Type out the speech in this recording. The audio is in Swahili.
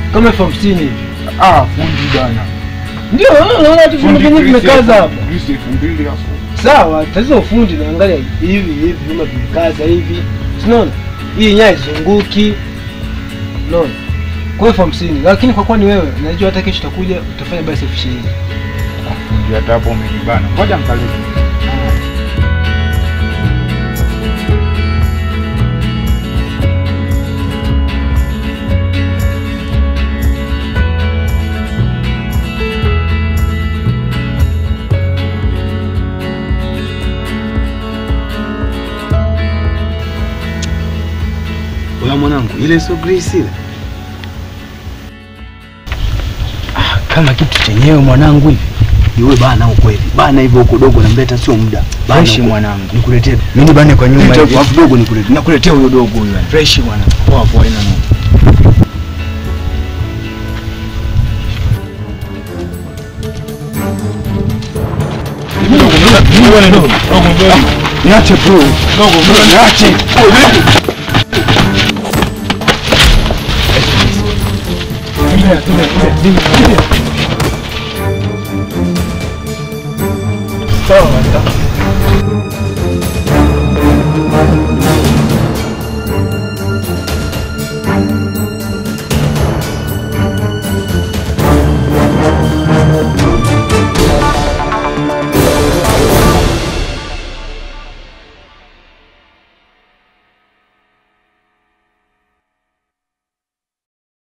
kama elfu hamsini hivi. Ah, fundi bana. Ndio unaona tu vyuma vyenyewe vimekaza hapa. Grisi elfu mbili afu. Sawa, tatizo ufundi naangalia hivi hivi vyuma vimekaza hivi. Unaona? Hii nyaya izunguki. Unaona? Kwa elfu hamsini, lakini kwa kuwa ni wewe, najua hata kesho utakuja utafanya basi elfu ishirini. Ah, fundi hata hapo umenibana. Ngoja mkalete. Oya mwanangu, ile sio Grace ile. Ah, kama kitu chenyewe mwanangu hivi. Iwe bana ukweli. Bana hivyo huko dogo na mbeta sio muda. Bana Fresh huko. mwanangu. Nikuletee. Mimi bane kwa nyuma Nita hivi. kwa dogo nikuletee. Nakuletea huyo dogo huyo. yani. Fresh mwanangu. Poa poa ina nini. Niache bro. Niache. Sawa,